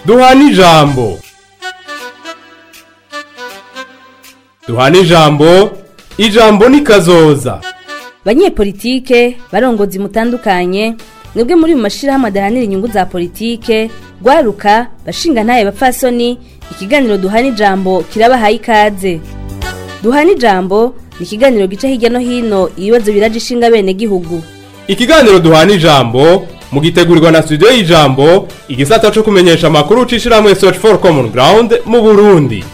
duhana ijambo duhana ijambo ijambo ni kazoza banyepolitike barongozi mutandukanye mwebwe muri mu mashirahamwe adahanira inyungu za politike rwaruka bashinga ntaye bapfasoni ikiganiro duhana ijambo kirabahaye ikaze duhana ijambo ni ikiganiro gica hirya no hino ibibazo biraje ishinga bene gihugu ikiganiro duhana ijambo mugitegurirwa na studio y'ijambo igisata co kumenyesha amakuru ucishirahamwe search for common ground mu burundi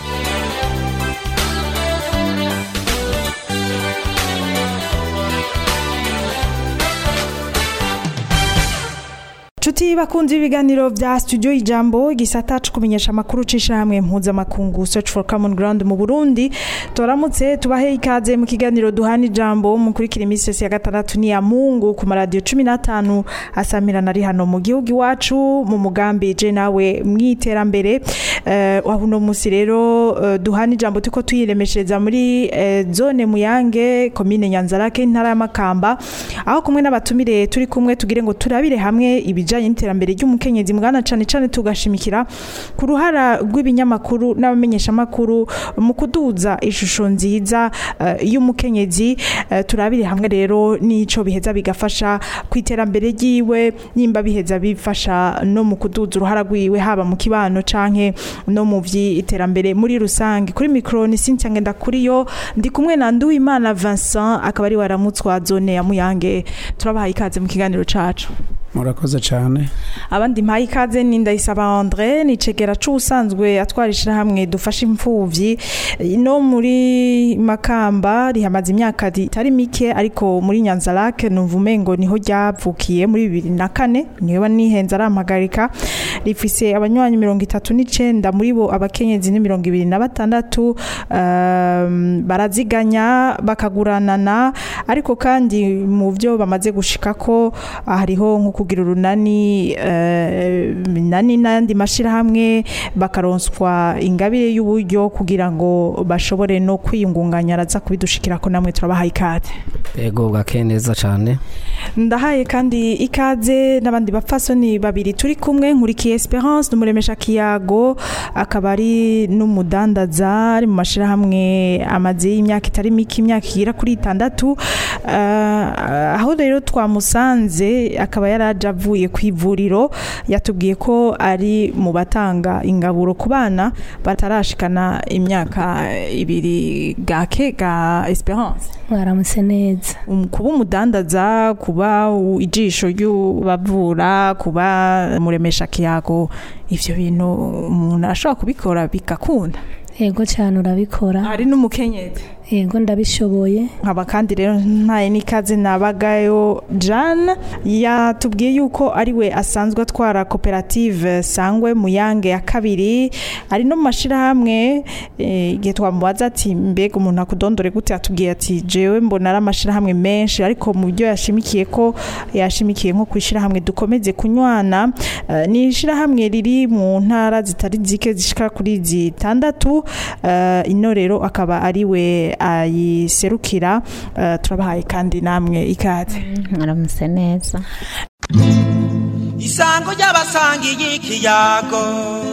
Chuti bakunzi ibiganiro vya studio ijambo igisata co kumenyesha amakuru cishamwe mpuzamakungu search for common ground mu Burundi toramutse tubahe ikaze mu kiganiro duhana ijambo mukurikira imisi ya gatandatu ni ya Mungu ku maradio 15 asamira nari hano mu gihugu iwacu mu mugambi je nawe mwiterambere eh uh, uno musi rero uh, duhana ijambo tuko tuyiremeshereza muri uh, zone muyange commune Nyanzarake intara ya Makamba aho kumwe n'abatumire turi kumwe tugire ngo turabire hamwe ibi ibijanye n'iterambere ry'umukenyezi mwana cane cane tugashimikira ku ruhara rw'ibinyamakuru n'abamenyesha makuru mu kuduza ishusho nziza uh, y'umukenyezi uh, turabire hamwe rero nico biheza bigafasha ku iterambere ryiwe nimba biheza bifasha no mu kuduza uruhara rwiwe haba mu kibano canke no mu vy'iterambere muri rusange kuri micro ni Cynthia ngenda kuri yo ndi kumwe na Nduwimana Vincent akaba ari waramutswa zone ya Muyange turabahaye ikaze mu kiganiro cacu murakoze cyane abandi mpaye ikaze ni ndayisaba André ni cegera c'usanzwe atwarishira hamwe dufasha imfuvyi no muri Makamba rihamaze imyaka itari mike ariko muri Nyanzarake numva umengo niho ryavukiye muri 2004 niwe nihenze arampagarika rifise abanywanyi 39 muri bo abakenyezi ni 26 um, baraziganya bakaguranana ariko kandi mu byo bamaze gushikako hariho nko kugira urunani nani n'andi mashyirahamwe bakaronswa ingabire y'uburyo kugira ngo bashobore no kwiyungunganya araza kubidushikira ko namwe turabahaye ikaze yego bwakeye neza cyane ndahaye kandi ikaze n'abandi bapfasoni babiri turi kumwe nkurikiye esperance n'umuremesha kiyago akaba ari n'umudandaza ari mu mashyirahamwe amaze y'imyaka itari mike imyaka igera kuri itandatu aho rero twamusanze akaba yaraje avuye ku ivuriro yatubwiye ko ari mu batanga ingaburo ku bana batarashikana imyaka ibiri gake ga esperance mwaramutse neza kuba umudandaza kuba ijisho ry'ubavura kuba muremesha kiyago ivyo bintu umuntu arashobora kubikora bigakunda yego cyane urabikora hari n'umukenyezi yego ndabishoboye nkaba kandi rero ntaye n'ikaze nabagayo Jeanne yatubwiye yuko ari we asanzwe atwara koperative sangwe muyange ya kabiri ari no mu mashyirahamwe igihe twamubaza ati mbega umuntu akudondore gute yatubwiye ati jewe mbona ari amashyirahamwe menshi ariko mu byo yashimikiye ko yashimikiye nko ku ishyirahamwe dukomeze kunywana ni ishyirahamwe riri mu ntara zitari zike zishika kuri zitandatu ino rero akaba ari we ayiserukira turabahaye kandi namwe ikaze mwaramutse neza isango ry'abasangiye ikiyago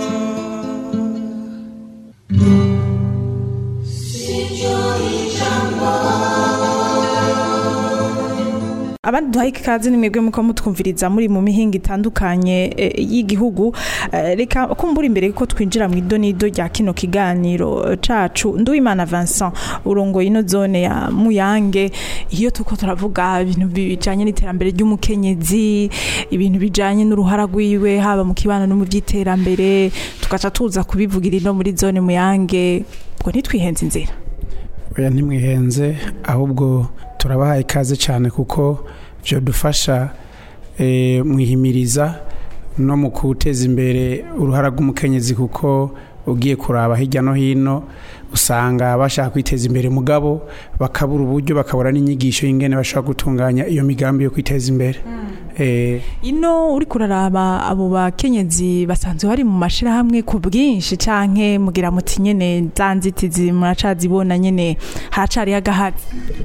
abandi duhaye ikaze ni mwebwe muko mutwumviriza muri mu mihinga itandukanye y'igihugu reka kumbura imbere ko twinjira mu idonido rya kino kiganiro cacu Nduwimana Vincent urongoye ino zone ya Muyange iyo tuko turavuga ibintu bijanye n'iterambere ry'umukenyezi ibintu bijanye n'uruhara rwiwe haba mu kibano no mu by'iterambere tugaca tuza kubivugira ino muri zone Muyange ngo ntitwihenze inzira oya ntimwihenze ahubwo turabahaye ikaze cyane kuko byo dufasha mwihimiriza no mu guteza imbere uruhara rw'umukenyezi kuko ugiye kuraba hirya no hino usanga bashaka kwiteza imbere mugabo bakabura uburyo bakabura n'inyigisho y'ingene bashobora gutunganya iyo migambi yo kwiteza imbere Eh, ino uri kuraraba abo bakenyezi basanzwe bari mu mashirahamwe ku bwinshi canke mugira muti nyene za nzitizi muracazibona nyene haracariho agahazi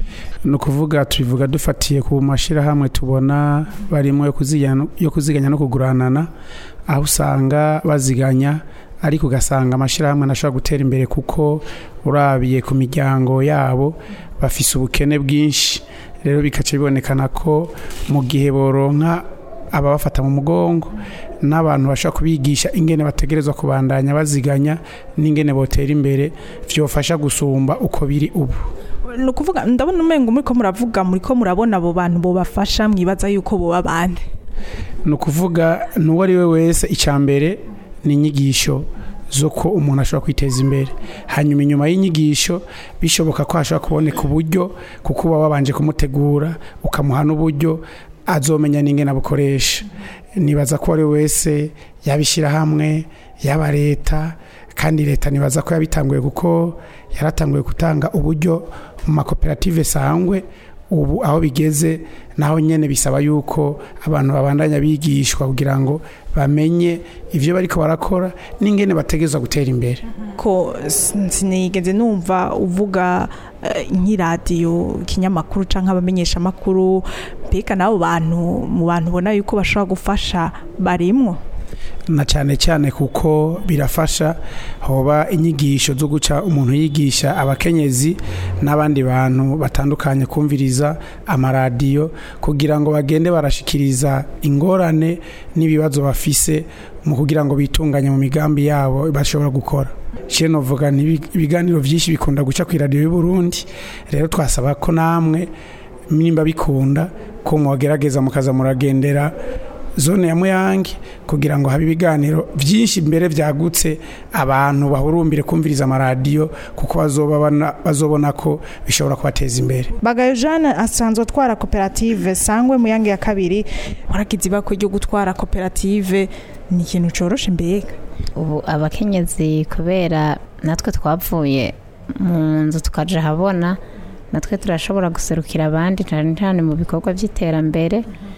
ni ukuvuga tubivuga dufatiye ku mashyirahamwe tubona barimo yo kuziganya- yo kuziganya no kuguranana aho usanga baziganya ariko ugasanga amashyirahamwe ntashobora gutera imbere kuko urabiye ku miryango yabo bafise ubukene bwinshi rero bikaca bibonekana ko mu gihe boronka ababafata mu mugongo n'abantu bashobora kubigisha ingene bategerezwa kubandanya baziganya n'ingene botera imbere vyofasha gusumba uko biri ubu ni ukuvuga ndabona umengo muriko muravuga muriko murabona abo bantu bobafasha mwibaza yuko boba bande ni ukuvuga n'uwo ari we wese icya mbere ni inyigisho z'uko umuntu ashobora kwiteza imbere hanyuma inyuma y'inyigisho bishoboka ko hashobora kuboneka uburyo kuko uba wabanje kumutegura ukamuha n'uburyo azomenya n'ingene abukoresha nibaza ko uwo ari we wese yabishyira hamwe yaba leta kandi leta nibaza ko yabitanguye kuko yaratanguye gutanga uburyo mu makoperative sangwe ubu aho bigeze naho nyene bisaba yuko abantu babandanya bigishwa kugira ngo bamenye ivyo bariko barakora n'ingene bategerezwa gutera imbere ko s- sinigeze numva uvuga eh, nk'iradiyo ikinyamakuru canke abamenyesha amakuru mbega n'abo bantu mu bantu ubona yuko bashobora gufasha barimwo na cyane cyane kuko birafasha hoba inyigisho zo guca umuntu yigisha abakenyezi n'abandi bantu batandukanye kumviriza amaradiyo kugira ngo bagende barashikiriza ingorane n'ibibazo bafise mu kugira ngo bitunganye mu migambi yabo bashobora gukora Shene novuga ni ibiganiro byinshi bikunda guca ku iradiyo y'u Burundi rero twasaba ko namwe nimba bikunda ko mwagerageza mukaza muragendera zone ya muyange kugira ngo habe ibiganiro byinshi mbere byagutse abantu bahurumbire kumviriza amaradiyo kuko bazobabona- bazobona ko bishobora kubateza imbere bagayo jeanne asanzwe atwara koperative sangwe muyange ya kabiri waragize ibako ryo gutwara koperative ni ikintu coroshe mbega ubu abakenyezi kubera natwe twavuye mu nzu tukaja habona natwe turashobora guserukira abandi cyane cyane mu bikorwa by'iterambere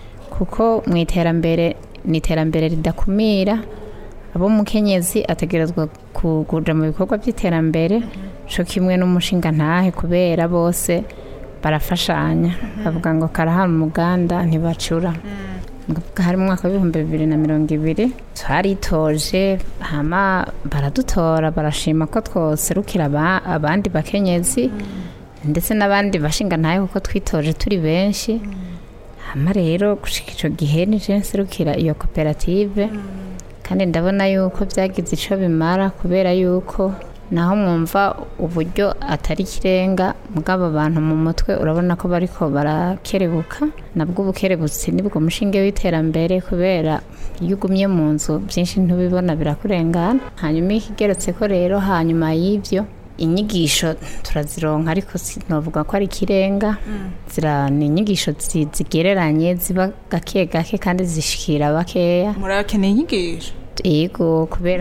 kuko mu iterambere ni iterambere ridakumira abo mukenyezi ategerezwa ku- kuja mu bikorwa by'iterambere co kimwe n'umushinga ntahe kubera bose barafashanya bavuga ngo karahara umuganda ntibacura Ndavuga hari mu mwaka w'ibihumbi bibiri na mirongo ibiri twaritoje hama baradutora barashima ko twoserukira aba- abandi bakenyezi ndetse n'abandi bashinga ntayo kuko twitoje turi benshi hama rero gushika ico gihe nije nserukira iyo koperative kandi ndabona yuko byagize ico bimara kubera yuko naho mwumva uburyo atari ikirenga mugabo abantu mu mutwe urabona ko bariko barakerebuka nabwo ubukerebutsi nibwo mushinge w'iterambere kubera iyo ugumye mu nzu byinshi ntubibona birakurengana hanyuma ikigeretse ko rero hanyuma y'ibyo inyigisho turazironka ariko sinovuga ko ari ikirenga zira ni inyigisho zi- zigereranye ziba gake gake kandi zishikira bakeya murakeneye inyigisho yego kubera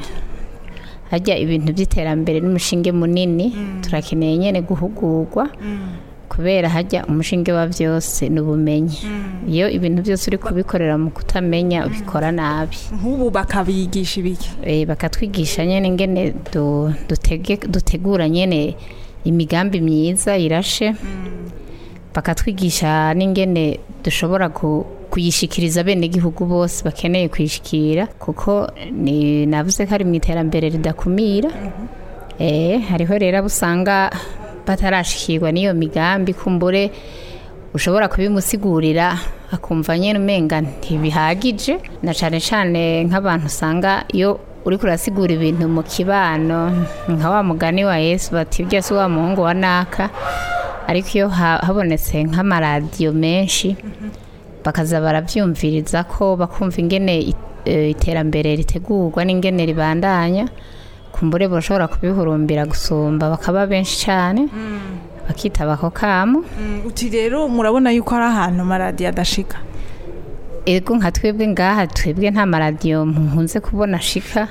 harya ibintu by'iterambere n'umushinge munini turakeneye nyine guhugurwa kubera hajya umushinge wa byose ni ubumenyi iyo ibintu byose uri kubikorera mu kutamenya ubikora nabi nk'ubu bakabigisha ibiki Eh, bakatwigisha nyine ingene du- dutege- dutegura nyine imigambi myiza irashe bakatwigisha n'ingene dushobora ku- kuyishikiriza bene igihugu bose bakeneye kuyishikira kuko ni navuze ko ari mu iterambere ridakumira eh hariho rero abo usanga batarashikirwa n'iyo migambi kumbure ushobora kubimusigurira akumva nyine umenga ntibihagije na cyane cyane nk'abantu usanga iyo uri kurasigura ibintu mu kibano nka wa mugani wa yesu bati ujya si wa muhungu wa naka ariko iyo ha- habonetse nk'amaradiyo menshi bakaza barabyumviriza ko bakumva ingene i- eh, iterambere ritegurwa n'ingene ribandanya kumbure bashobora kubihurumbira gusumba bakaba benshi cyane bakitaba ako kamo uti rero murabona yuko hari ahantu amaradiyo adashika ego nka twebwe ngaha twebwe nta maradiyo nkunze kubona ashika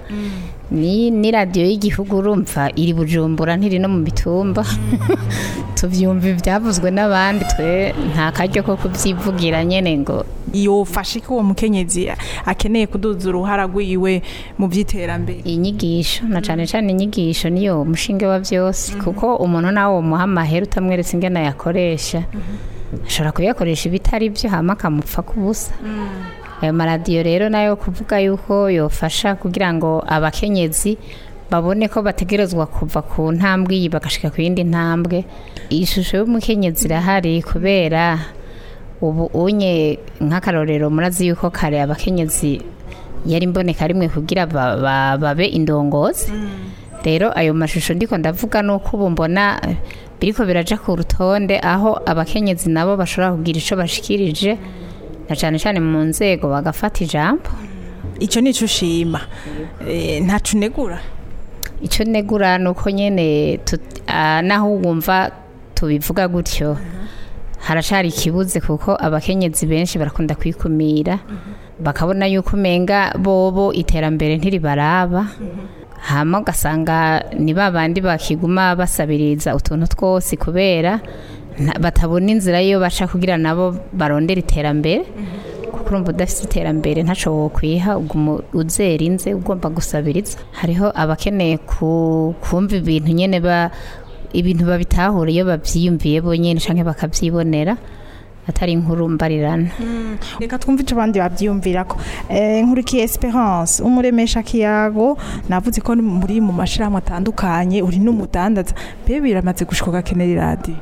ni ni radiyo y'igihugu urumva iri bujumbura ntiri no mu mitumba tubyumva ibyavuzwe n'abandi twe nta karyo ko kubyivugira nyine ngo yofashe ko uwo mukenyezi akeneye kuduza uruhara rwiwe mu by'iterambere inyigisho na cyane cyane inyigisho niyo mushinge wa byose kuko umuntu nawe umuha amahera utamweretse ingene yakoresha ashobora kuyakoresha ibitari byo hama akamupfa ku busa ayo maradiyo rero nayo kuvuga yuko yofasha kugira ngo abakenyezi babone ko bategerezwa kuva ku ntambwe iyi bagashika ku yindi ntambwe iyi shusho y'umukenyezi irahari kubera ubu unye nk'akarorero murazi yuko kare abakenyezi yari imboneka rimwe kugira ba- ba- babe indongozi rero ayo mashusho ndiko ndavuga nuko ubu mbona eh, biriko biraja ku rutonde aho abakenyezi nabo bashobora kugira ico bashikirije na cane cane mu nzego bagafata ijambo icyo ni cyo ushima Eh, ntacu unegura icyo negura ni uko nyine tut- ah, naho wumva tubivuga gutyo haracari ikibuze kuko abakenyezi benshi barakunda kwikumira bakabona yuko umenga bobo iterambere ntiribaraba hama ugasanga ni ba bandi bakiguma basabiriza utuntu twose kubera nta- batabona inzira yo baca kugira nabo barondera iterambere kuko urumva udafite iterambere ntaco wokwiha uguma uzera inze ugomba gusabiriza hariho abakeneye ku- kumva ibintu nyene ba ibintu babitahura iyo bavyiyumviye bonyene canke bakavyibonera atari inkuru mbarirana reka twumve icyo abandi babyiyumvira ko Eh, nkurikiye esperance umuremesha kiyago navuze ko muri mu mashyirahamwe atandukanye uri n'umudandaza mbe biramaze gushika ugakenera iradiyo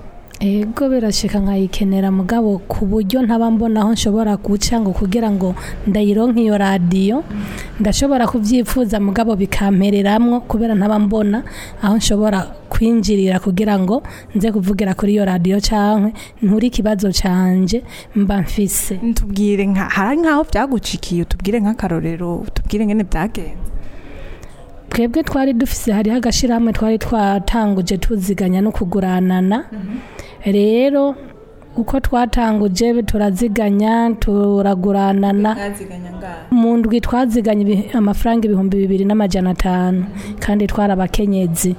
ego birashika nkayikenera mugabo ku buryo ntaba mbona aho nshobora guca ngo kugira ngo ndayironke iyo radiyo ndashobora kubyifuza mugabo bikampereramwo kubera ntaba mbona aho nshobora kwinjirira kugira ngo nze kuvugira kuri iyo radiyo cankwe nturi ikibazo canje mba mfise tubwire nka hari nk'aho byagucikiye utubwire nk'akarorero utubwire ngene byagenze twebwe twari dufise hariho agashirahamwe twari twatanguje tuziganya no kuguranana rero uko twatanguje turaziganya turaguranana mu ndwi twaziganya ibi- amafaranga ibihumbi bibiri n'amajana atanu kandi twari abakenyezi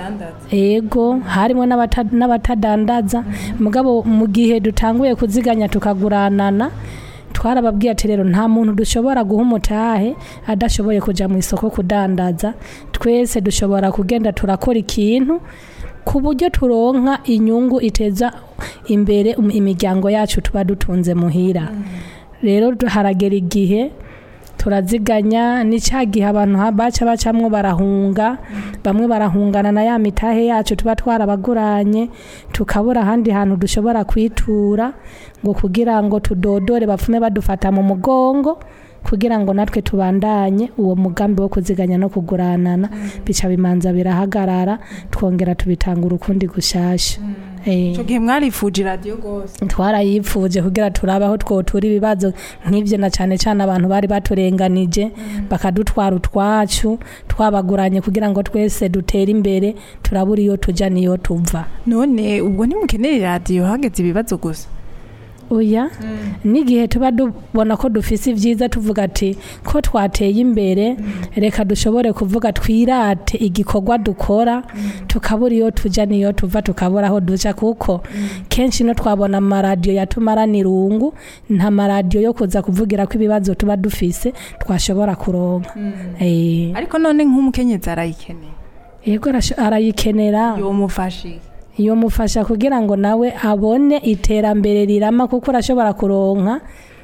ego harimo n'abata- n'abatadandaza mugabo mu gihe dutanguye kuziganya tukaguranana twarababwiye ati rero nta muntu dushobora guha umutahe adashoboye kujya mu isoko kudandaza twese dushobora kugenda turakora ikintu ku buryo turonka inyungu iteza imbere um- imiryango yacu tuba dutunze muhira rero du- haragera igihe turaziganya ni cya gihe abantu ha- baca bacamwo barahunga bamwe barahungana na ya mitahe yacu tuba twarabaguranye tukabura ahandi hantu dushobora kwitura ngo kugira ngo tudodore bapfume badufata mu mugongo kugira ngo natwe tubandanye uwo mugambi wo kuziganya no kuguranana bica bimanza birahagarara twongera tubitanga urukundi gushasha Eh. icyo gihe mwarifuje iradiyo rwose twarayipfuje kugira turabe aho twotura ibibazo nk'ibyo na cyane cyane abantu bari baturenganije bakadutwara utwacu twabaguranye kugira ngo twese dutere imbere turabura iyo tujya n'iyo tuva none ubwo ntimukenera iradiyo hageze ibibazo gusa oya n'igihe tuba dubona ko dufise ibyiza tuvuga ati ko twateye imbere reka dushobore kuvuga twirate igikorwa dukora tukabura iyo tujya n'iyo tuva tukabura aho duca kuko kenshi no twabona amaradiyo yatumarana irungu nta maradiyo yo kuza kuvugira ko ibibazo tuba dufise twashobora kuronka Eh, ariko none nk'umukenyezi arayikeneye yego arasho- arayikenera yomufashe iyo mufasha kugira ngo nawe abone iterambere rirama kuko urashobora kuronka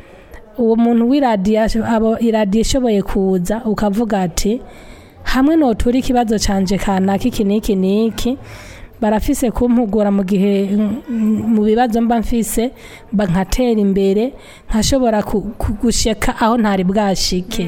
uwo muntu w'iradiyo asho- abo iradiyo ishoboye kuza ukavuga ati hamwe notura ikibazo canje kanaka iki n'iki n'iki barafise kumpugura mu gihe mm, mu bibazo mba mfise mba nkatera imbere nkashobora ku- ku- gushika aho ntari bwashike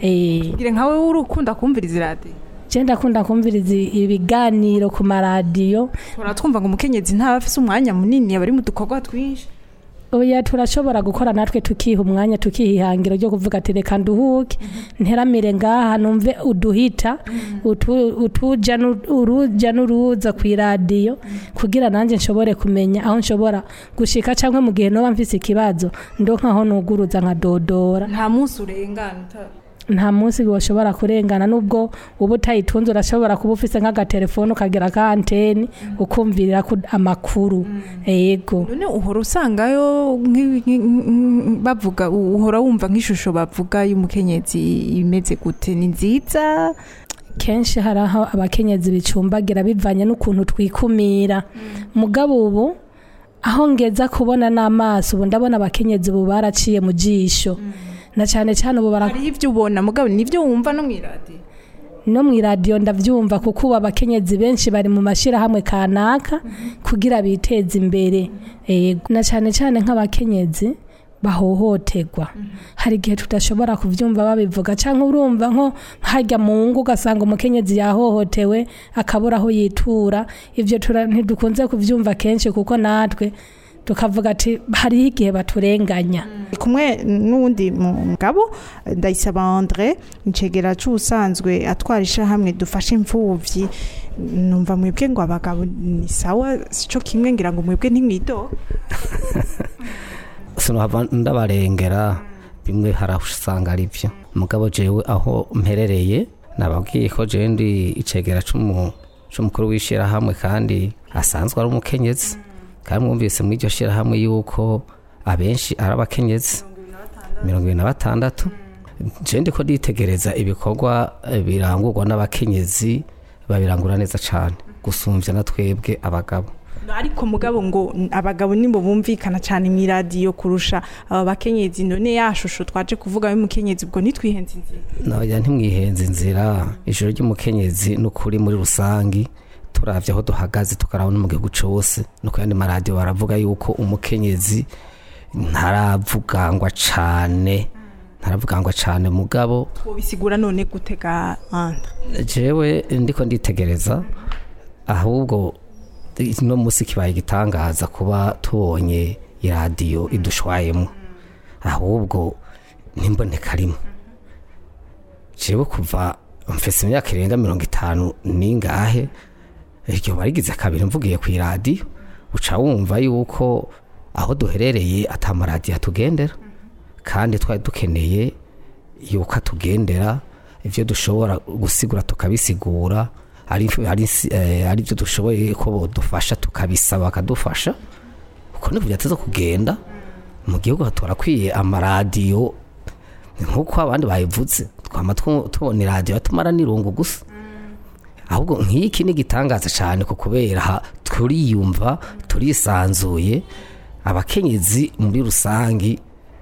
eh bwire nkawe urukunda kumviriza iradiyo je ndakunda kumviriza ibiganiro ku maradiyo turatwumva ngo umukenyezi ntaba afise umwanya munini aba ari mu dukorwa twinshi oya turashobora gukora natwe tukiha umwanya tukihihangira ryo kuvuga ati reka nduhuke nteramire ngaha numve uduhita utu- utuja nu- uruja n'uruza ku iradiyo kugira nanjye nshobore kumenya aho nshobora gushika cyangwa mu gihe noba mfise ikibazo ndo nkaho nuguruza nkadodora nta munsi urengana uta- nta munsi washobora kurengana nubwo uba utayitunze urashobora kuba ufise nk'agatelefone ukagira ka anteni ukumvirira ku- amakuru yego none uhora usangayo nk'i- nk'i- nk'i- bavuga uhora wumva nk'ishusho bavuga y'umukenyezi imeze gute ni nziza kenshi hari aho abakenyezi bicumbagira bivanye n'ukuntu twikumira mugabo ubu aho ngeza kubona n'amaso ubu ndabona abakenyezi ubu baraciye mu jisho na cyane cyane ubu bara hariho ibyo ubona mugabo nibyo wumva no mu iradiyo no mu iradiyo ndabyumva kuko ubu abakenyezi benshi bari mu mashyirahamwe kanaka kugira biteze imbere Yego. na cyane cyane nk'abakenyezi bahohoterwa hari igihe tudashobora kubyumva babivuga cyangwa urumva nko hajya mu ngo ugasanga umukenyezi yahohotewe akabura aho yitura ibyo tura- ntidukunze kubyumva kenshi kuko natwe tukavuga ati hariho igihe baturenganya Ndi kumwe n'uwundi mugabo ndayisaba Andre incegera c'ubusanzwe atwara ishahamwe dufashe imfuvyi numva mwebwe ngo abagabo ni sawa sico kimwe ngira ngo mwebwe ntimwido sinahava ndabarengera bimwe hari aho usanga ari byo mugabo jewe aho mperereye nababwiye ko jewe ndi icegera c'umu- c'umukuru w'ishyirahamwe kandi asanzwe ari umukenyezi kandi mwumvise muri iryo shyirahamwe yuko abenshi ari abakenyezi mirongo ibiri na batandatu jewe ndiko nditegereza ibikorwa eh, birangurwa n'abakenyezi babirangura neza cane gusumvya na twebwe abagabo ariko mugabo ngo abagabo nimbo bumvikana cyane mu iradiyo kurusha aba bakenyezi none ya shusho twaje kuvuga y'umukenyezi ubwo nitwihenze inzira nabajya ntimwihenze inzira ijoro ry'umukenyezi n'ukuri muri rusangi turavye aho duhagaze tukaraba no mu gihugu cose no ku yandi maradiyo baravuga yuko umukenyezi ntaravugangwa cane ntaravugangwa cane mugabo bisigura none gutega Andre jewe ndiko nditegereza ahubwo no musi kibaye igitangaza kuba tubonye iradiyo idushwayemo ahubwo n'imboneka rimwe jewe kuva mfise imyaka irenga mirongo itanu ningahe iryo barigize kabiri mvugiye ku iradiyo uca wumva yuko aho duherereye atamaradiyo atugendera kandi twari dukeneye yuko atugendera ibyo dushobora gusigura tukabisigura ari ari eh, ari byo dushoboye ko bodufasha tukabisaba bakadufasha uko nibyo byateze kugenda mu gihugu hatorakwiye amaradiyo nk'uko abandi bayivuze twama tu- tubona iradiyo yatumara n'irungu gusa ahubwo nk'iki ni igitangaza cyane ku kubera aha turiyumva turisanzuye abakenyezi muri rusangi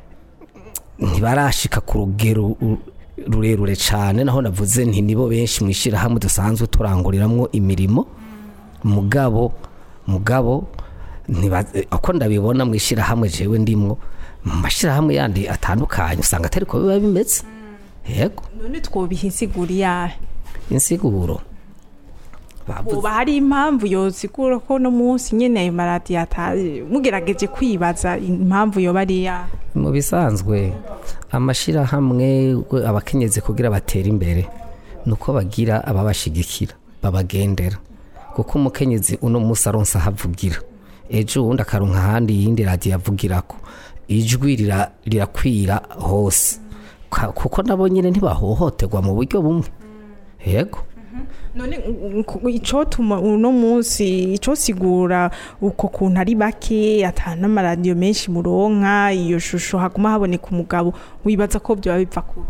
ntibarashika ku rugero u- rurerure cyane naho navuze nti nibo benshi mu ishyirahamwe dusanzwe turanguriramwo imirimo mugabo mugabo ntiba- uko ndabibona mu ishyirahamwe jewe ndimwo mu mashyirahamwe yandi atandukanye usanga atari ko biba bimeze yego none twobiha insiguro yahe insiguro bavuze uba hari impamvu yosigura ko no munsi nyene ayo maradiyo ataje mugerageje kwibaza impamvu yoba ari yahe mu bisanzwe amashyirahamwe abakenyezi kugira batere imbere ni uko bagira ababashigikira babagendera kuko umukenyezi uno munsi aronsa ahavugira ejo uwundi akaronka ahandi yindi radiyo avugirako ijwi rira- rirakwira hose Ka- kuko nabo nyine ntibahohoterwa mu buryo bumwe yego none icotuma uno munsi icosigura uko kuntu ari bake ata n'amaradiyo menshi muronka iyo shusho haguma haboneka umugabo wibaza ko byoba biva kubi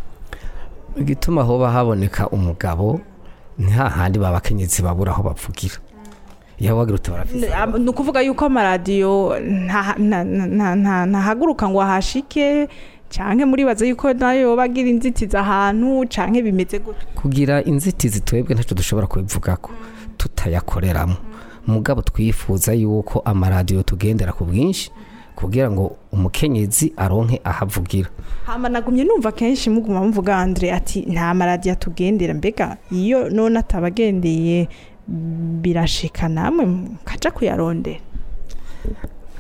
igituma hoba haboneka umugabo ni hahandi babakenyezi babura aho bavugira iyo wagira uti barafise ni ukuvuga yuko amaradiyo nta- nta- nta- nta- ntahaguruka ngo ahashike canke muribaza yuko nayo yoba agira inzitizi ahantu canke bimeze gutya kugira inzitizi twebwe ntacyo dushobora kubivugako tutayakoreramo mugabo twifuza yuko amaradiyo tugendera ku bwinshi kugira ngo umukenyezi aronke ahavugira hama nagumye numva kenshi muguma muvuga Andre ati nta maradiyo atugendera mbega iyo none atabagendeye birashika namwe mukaja kuyarondera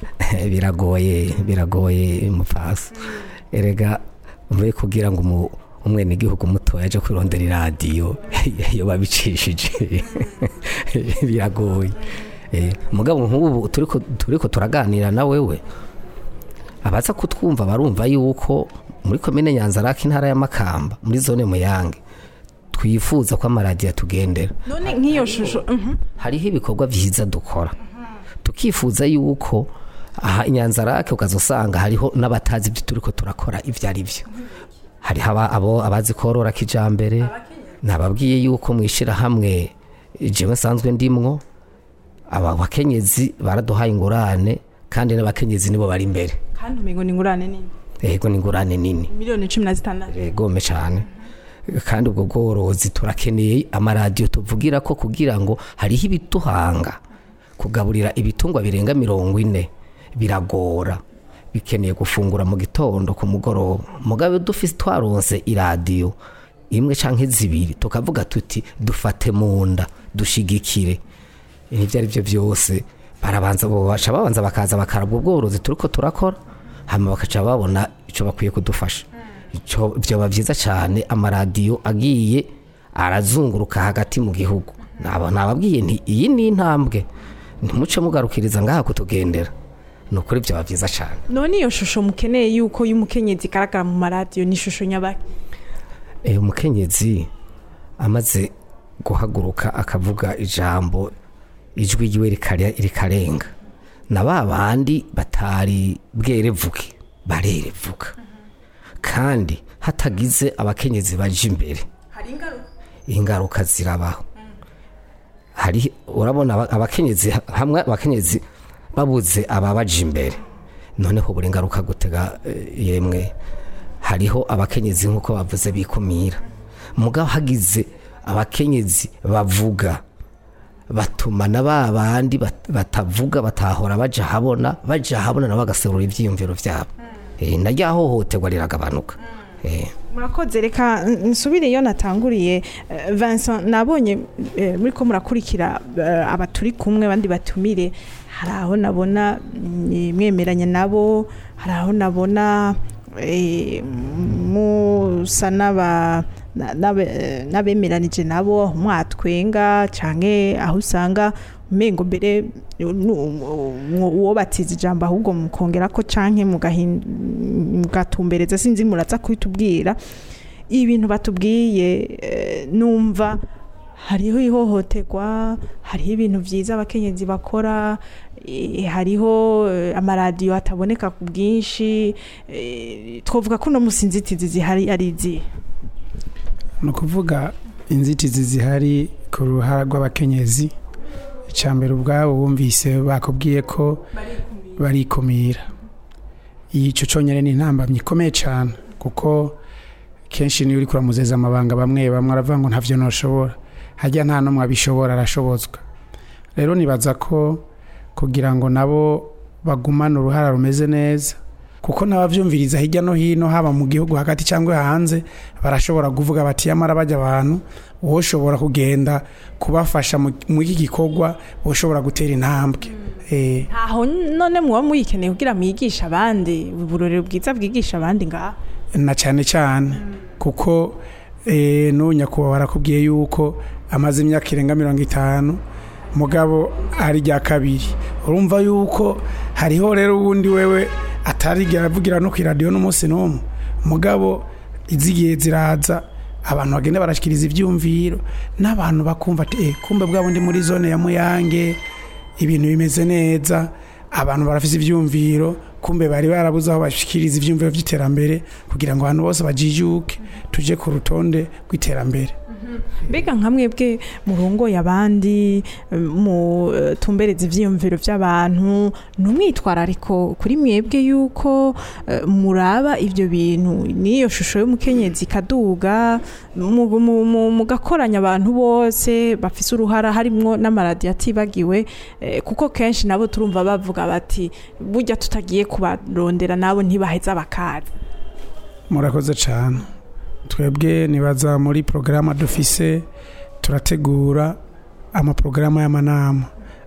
biragoye biragoye mupfasi erega mvuye kugira ngo umu- umwenegihugu mutoya aje kwirondera iradiyo iyo babicishije biragoye Eh, mugabo nk'ubu turiko turiko turaganira na wewe abaza kutwumva barumva yuko muri komine nyanzarake intara ya makamba muri zone muyange twifuza ko amaradiyo atugendera none nk'iyo shusho mhm. hariho ibikorwa byiza dukora tukifuza yuko aha inyanzarake ukaza usanga hariho n'abatazi ibyo turi ko turakora ibyo ari byo hariho aba- abo abazi korora kijambere nababwiye yuko mu ishyirahamwe jewe nsanzwe ndimwo aba bakenyezi baraduhaye ingurane kandi n'abakenyezi nibo bari imbere kandi umengo ni ingurane nini yego ni ingurane nini miliyoni cumi na zitandatu gome cyane kandi ubwo bworozi turakeneye amaradiyo tuvugira ko kugira ngo hariho ibiduhanga kugaburira ibitungwa birenga mirongo ine biragora bikeneye gufungura mu gitondo ku mugoroba mugabe dufise twaronse iradiyo imwe canke zibiri tukavuga tuti dufate mu nda dushigikire ibyo ari byo byose barabanza baca babanza bakaza bakarabwa ubworozi turiko turakora hama bakaca babona icyo bakwiye kudufasha Ico- vyoba byiza cyane amaradiyo agiye arazunguruka hagati mu gihugu Naba- nababwiye nti iyi ni intambwe ntimuce mugarukiriza ngaha kutugendera ni ukuri vyoba byiza cyane none iyo shusho mukeneye yuko y'umukenyezi igaragara mu maradiyo ni ishusho nyabaki Eh, umukenyezi amaze guhaguruka akavuga ijambo ijwi ryiwe rikare- rikarenga na ba bandi batari bwerevuke barerevuka kandi hatagize abakenyezi baje imbere ingaruka zirabaho hari urabona aba- abakenyezi hamwe abakenyezi babuze ababaje imbere noneho buri ngaruka gutega eh, yemwe hariho abakenyezi nk'uko bavuze bikumira mugabo hagize abakenyezi bavuga batuma na ba bandi bat- batavuga batahora baja habona baja habona nabo bagaserura ivyiyumviro vyabo Eh, na rya hohoterwa riragabanuka Eh. murakoze reka n- nsubire iyo natanguriye Eh, Vincent nabonye eh, muri ko murakurikira eh, aba turi kumwe abandi batumire hari aho nabona mm, mwemeranya nabo hari aho nabona eh, musa n'aba na- n'abe- eh, n'abemeranije nabo mwatwenga canke aho usanga umengo mbere uwo batiza ijambo ahubwo mukongera ko canke mugahin- mugatumbereza sinzi muraza kubitubwira ibintu batubwiye eh, numva hariho ihohoterwa hariho ibintu byiza abakenyezi bakora eh, hariho eh, amaradiyo ataboneka ku bwinshi eh, twavuga ko no musi inzitizi zihari ari izihe ni ukuvuga inzitizi zihari ku ruhara rw'abakenyezi icya mbere ubwabo bumvise bakubwiye ko barikumira icyo cyonyine ni intambamyi ikomeye cyane kuko kenshi niyo uri kuramuzeza amabanga bamwe bamwe aravuga ngo ntabyo ntushobora hajya nta n'umwe abishobora arashobozwa rero nibaza ko kugira ngo nabo bagumane uruhara rumeze neza kuko n'ababyumviriza hirya no hino haba mu gihugu hagati cyangwa hanze barashobora kuvuga bati yamara bajya abantu woshobora kugenda kubafasha mu- muri iki gikorwa woshobora gutera intambwe Eh, ntaho none muba muyikeneye kugira mwigishe abandi uburorero bwiza bwigisha abandi ngaha na cyane cyane kuko eh, n'ubu nyakubahwa barakubwiye yuko amaze imyaka irenga mirongo itanu mugabo ari rya kabiri urumva yuko hariho rero uwundi wewe atarigera avugira no ku iradiyo n'umunsi n'umwe mugabo izigiye ziraza abantu bagenda barashyikiriza ibyumviro n'abantu bakumva ati eh, kumbe bwa bundi muri zone ya muyange ibintu bimeze neza abantu barafise ivyumviro kumbe bari barabuze aho bashikiriza ivyumviro vy'iterambere kugira ngo abantu bose bajijuke tuje ku rutonde rw'iterambere mbega nka mwebwe murongoye abandi eh, mu eh, tumbereza ivyiyumviro by'abantu numwitwarariko kuri mwebwe yuko eh, muraba ivyo bintu n'iyo shusho y'umukenyezi ikaduga mu- mu- mu- mugakoranya abantu bose bafise uruhara harimwo n'amaradiyo atibagiwe eh, kuko kenshi nabo turumva bavuga bati burya tutagiye kubarondera nabo ntibaheza bakaza murakoze cyane twebwe nibaza muri porogaramu dufise turategura amaporogaramu y'amanama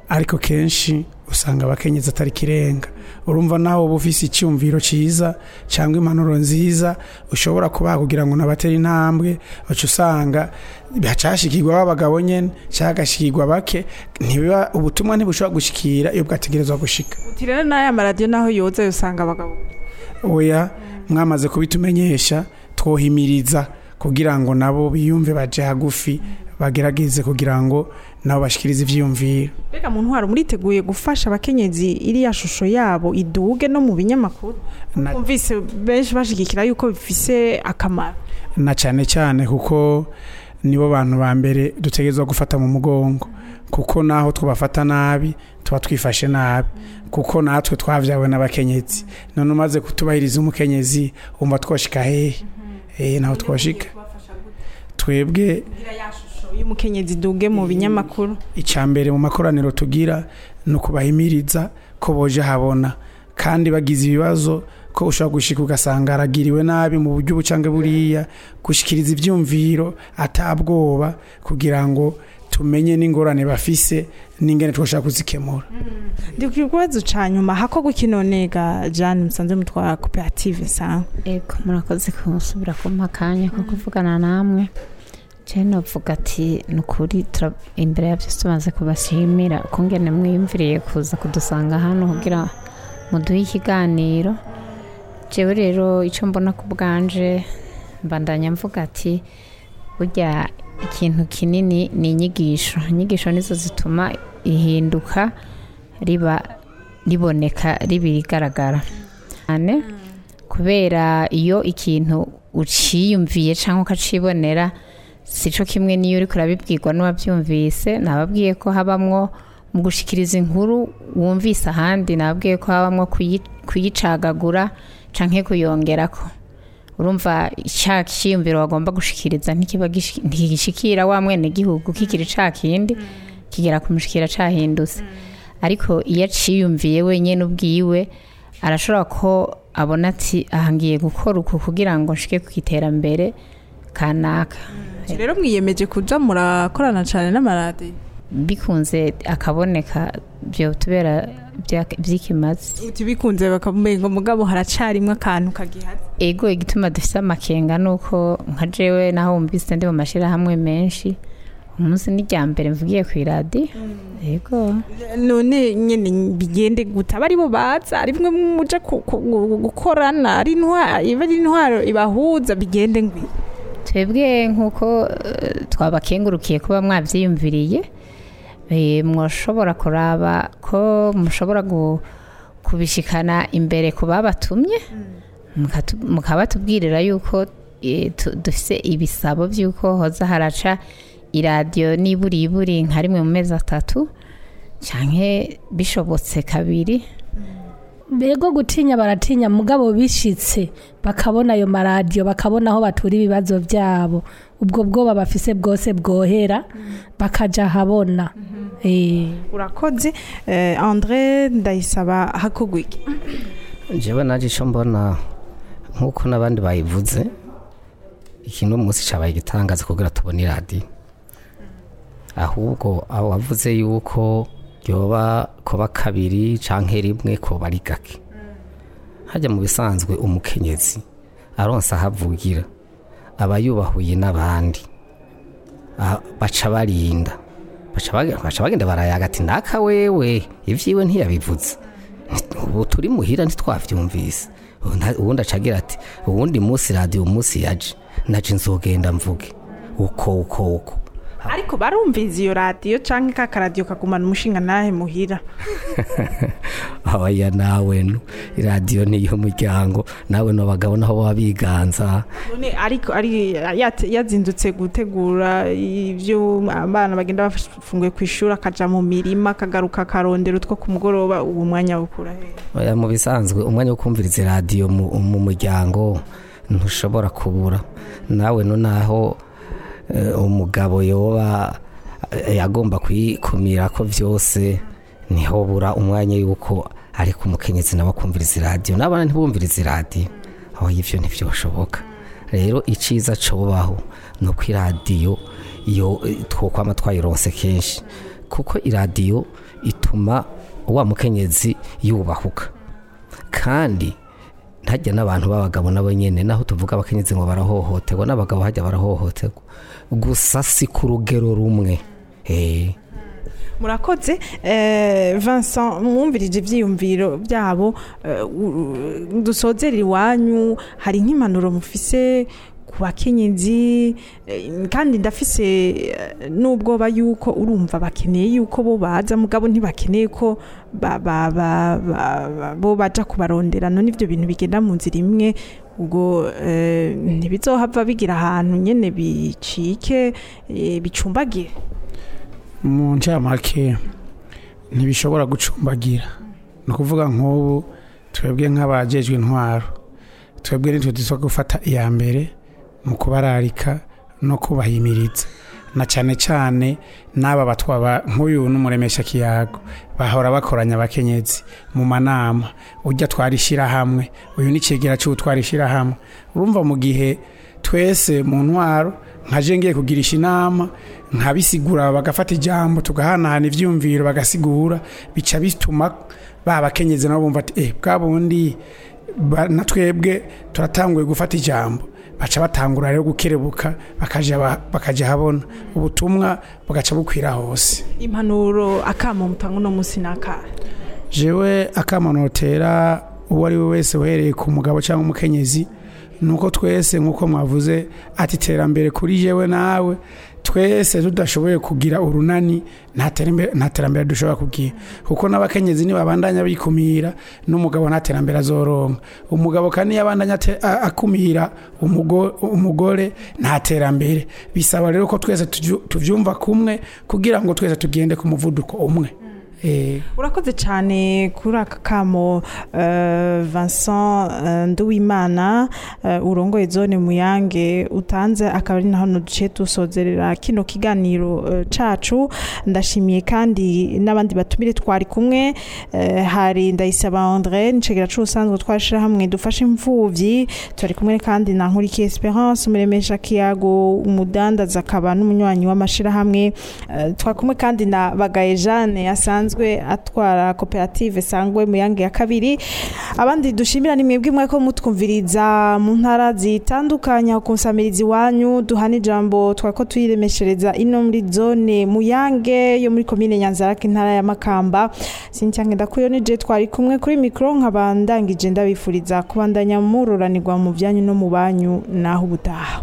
ariko kenshi usanga abakenyezi atari kirenga urumva nawe uba ufise icyumviro cyiza cyangwa impanuro nziza ushobora kubaha kugira ngo nabatera intambwe uca usanga hacashikirwa b'abagabo nyene cyangwa hagashikirwa bake ntibiba ubutumwa ntibushobora gushikira iyo bwategerezwa gushika uti rero n'aya maradiyo naho yoza usanga abagabo oya mwamaze kubitumenyesha twohimiriza kugira ngo nabo biyumve baje hagufi bagerageze kugira ngo nabo bashikirize ivyiyumviro mbega mu ntwaro muriteguye gufasha abakenyezi iriya shusho yabo iduge no mu binyamakuru Na- kumvise benshi bashigikira yuko bifise akamaro na cyane cyane kuko nibo bantu ba mbere dutegerezwa gufata mu mugongo kuko naho twabafata nabi tuba twifashe nabi kuko natwe twavyawe n'abakenyezi none umaze kutubahiriza umukenyezi umva twoshika hehe eh naho twoshika twebwe iyo umukenyezi iduge mu binyamakuru icya mbere mu makoraniro tugira ni ukubahimiriza ko boje habona kandi bagize ibibazo ko ushobora gushika ugasanga aragiriwe nabi mu buryo bucange buriya gushikiriza ibyumviro atabwoba kugira ngo tumenye n'ingorane bafise n'ingene twashaka kuzikemura ndi ku kibazo ca nyuma hakorwa ikinonega jane musanze mutwara koperative sangwa ego murakoze kumusubira kumpa akanya ko kuvugana namwe jene uvuga ati ni ukuri tura- imbere ya byose tumaze kubashimira ukungene mwiyumviriye kuza kudusanga hano kugira muduhe ikiganiro jewe rero icyo mbona ku bwanje mbandanya mvuga ati burya ikintu kinini ni inyigisho inyigisho nizo zituma ihinduka riba riboneka riba rigaragara cyane kubera iyo ikintu uciyumviye cyangwa ukacibonera si cyo kimwe n'iyo uri kurabibwirwa n'uwabyumvise nababwiye ko habamwo mu gushikiriza inkuru wumvise ahandi nababwiye ko habamwo kuyi- kuyicagagura cyangwa kuyongerako urumva cya kiyumviro wagomba gushikiriza ntikiba gishi- ntigishikira wa mwene gihugu kikiri ca kindi kigera kumushikira cahindutse ariko iyo aciyumviye wenyine ubwiwe arashobora ko abona ati aha ngiye gukora uku kugira ngo nshike ku iterambere kanaka rero mwiyemeje kuja murakorana cyane n'amaradiyo bikunze akaboneka byo tubera bya- by'ikimazi uti bikunze bakamumenga mugabo haracarimwe akantu kagihaze ego igituma dufite amakenga ni uko nka jewe naho wumvise ndi mu mashyirahamwe menshi umunsi n'ijya mbere mvugiye ku iradiyo ego none nyene bigende gute aba aribo baza ari bimwe muje ku- ku- gu- gukorana ari intwaro iba ari intwaro ibahuza bigende ngwi twebwe nk'uko eh, twabakengurukiye kuba mwabyiyumviriye eh, mwashobora kuraba ko mushobora gu- kubishikana imbere ku babatumye mukatu- mukabatubwirira yuko eh, tu- dufise ibisabo by'uko hoza haraca iradiyo niburi iburi nka rimwe mu mezi atatu canke bishobotse kabiri mbego gutinya baratinya mugabo bishitse bakabona ayo maradiyo bakabona aho batura ibibazo byabo ubwo bwoba bafise bwose bwohera bakaja habona Eh. urakoze eh, andre ndayisaba hakorwa iki njyewe naje icyo mbona nk'uko n'abandi bayivuze ikintu umunsi cyabaye igitangaza kugira tubone iradiyo ahubwo aho wavuze yuko ryoba kuba kabiri cyangwa rimwe kuba ari gake hajya mu bisanzwe umukenyezi aronsa ahavugira aba yubahuye n'abandi Ah, baca barinda baca bag- baca bagenda barayaga ati ndaka wewe ibyiwe ntiyabivuze ubu turi muhira ntitwabyumvise Ubundi- ubundi acagira ati uwundi munsi radiyo umunsi yaje naje nzogenda mvuge uko uko uko ariko barumviza iyo radiyo canke ka karadiyo kagumana umushinga nahe muhira abaya nawe no iradiyo niyo muryango nawe n'abagabo naho baba biganza none ariko ari yate- yazindutse gutegura ibyo abana bagenda bafunguye ku ishuri akaja mu mirima akagaruka akarondera utwo ku mugoroba uwo mwanya bukura he Oya, mu bisanzwe umwanya wo kumviriza iradiyo mu mu muryango ntushobora kubura nawe no naho eh, umugabo yoba eh, agomba kuyikumira ko byose niho bura umwanya yuko ariko umukenyezi nawe akumviriza iradiyo n'abana ntibumviriza iradiyo aho ibyo ntibyoshoboka rero icyiza cobaho ni uko iradiyo iyo eh, twokwama twayironse kenshi kuko iradiyo ituma wa mukenyezi yubahuka kandi ntajya n'abantu b'abagabo nabo nyine naho tuvuga abakenyezi ngo barahohoterwa n'abagabo hajya barahohoterwa gusa si ku rugero rumwe Eh. murakoze eh, Vincent mwumvirije ibyiyumviro byabo eh, u- u- dusozera iwanyu hari nk'impanuro mufise ku bakenyezi eh, kandi ndafise eh, n'ubwoba yuko urumva bakeneye yuko bo baza mugabo ntibakeneye ko ba- ba- ba- ba- ba- bo baja kubarondera none ivyo bintu bigenda mu nzira imwe ubwo eh, ntibizohava bigira ahantu nyene bicike eh, bicumbagire mu ncamake ntibishobora gucumbagira ni ukuvuga nk'ubu twebwe nk'abajejwe intwaro twebwe nitwe dusa gufata iya mbere mu kubararika no kubahimiriza na cyane cyane n'aba batwaba nk'uyu n'umuremesha kiyago bahora bakoranya abakenyezi mu manama ujya twarishyira hamwe uyu ni kigera cy'ubu twarishyira hamwe urumva mu gihe twese mu ntwaro nkaje ngiye kugirisha inama nkabisigura bagafata ijambo tugahanahana ibyumviro bagasigura bica bituma ba bakenyezi nabo bumva ati eh bwa bundi ba- na twebwe turatanguye gufata ijambo baca batangura rero gukerebuka bakaja ba- bakaja habona ubutumwa bugaca bukwira hose impanuro akamo mutanga uno munsi n'akahe jewe akamanotera uwo ari we wese uhereye ku mugabo cyangwa umukenyezi nuko twese nk'uko mwavuze ati iterambere kuri jewe nawe twese tudashoboye kugira urunani nta terambere- nta terambere dushobora kugira kuko n'abakenyezi nibabandanya bikumira n'umugabo nta terambere azoronka umugabo kandi iyo abandanya ate- a- akumira umugo- umugore nta terambere bisaba rero ko twese tuvyu- tuvyumva kumwe kugira ngo twese tugende ku muvuduko umwe Eh, urakoze cyane kuri aka kamo eh, Vincent eh, Nduwimana eh, urongoye zone muyange utanze akaba ari na hano duce dusozerera kino kiganiro eh, cacu ndashimiye kandi n'abandi batumire twari kumwe eh, hari ndayisaba André nicegera c'ubusanzwe twashira hamwe dufashe imfuvyi turi kumwe kandi na Nkurikiye Esperance umuremesha kiyago umudandaza akaba n'umunywanyi w'amashirahamwe Eh, twari kumwe kandi na Bagaye Jeanne asanzwe atwara koperative sangwe muyange ya kabiri abandi dushimira ni mwebwe mwako mutwumviriza mu ntara zitandukanye ku nsamirizi iwanyu duhana ijambo twako tuyiremeshereza ino muri zone muyange yo muri komine nyanzarake intara ya makamba sincyangenda ndakuyo nije twari kumwe kuri mikro nkaba ndangije ndabifuriza kubandanya muroranirwa mu byanyu no mu banyu naho ubutaha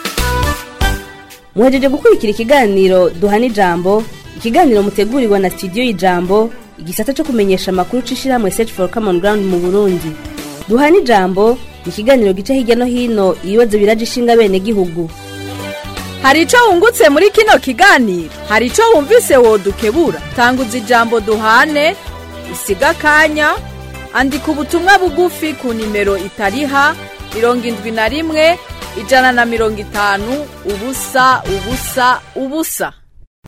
muhejeje gukurikira ikiganiro duhana ijambo ikiganiro mutegurirwa na studio y'ijambo igisata cyo kumenyesha amakuru c'ishirahamwe search for common ground mu burundi duhana ijambo ni ikiganiro gica hirya no hino ibibazo biraje ishinga bene gihugu hari icyo wungutse muri kino kiganiro hari icyo wumvise wodukebura tanguza ijambo duhane usiga akanya andika ubutumwa bugufi ku nimero itariha mirongo indwi na rimwe ijana na mirongo itanu ubusa ubusa ubusa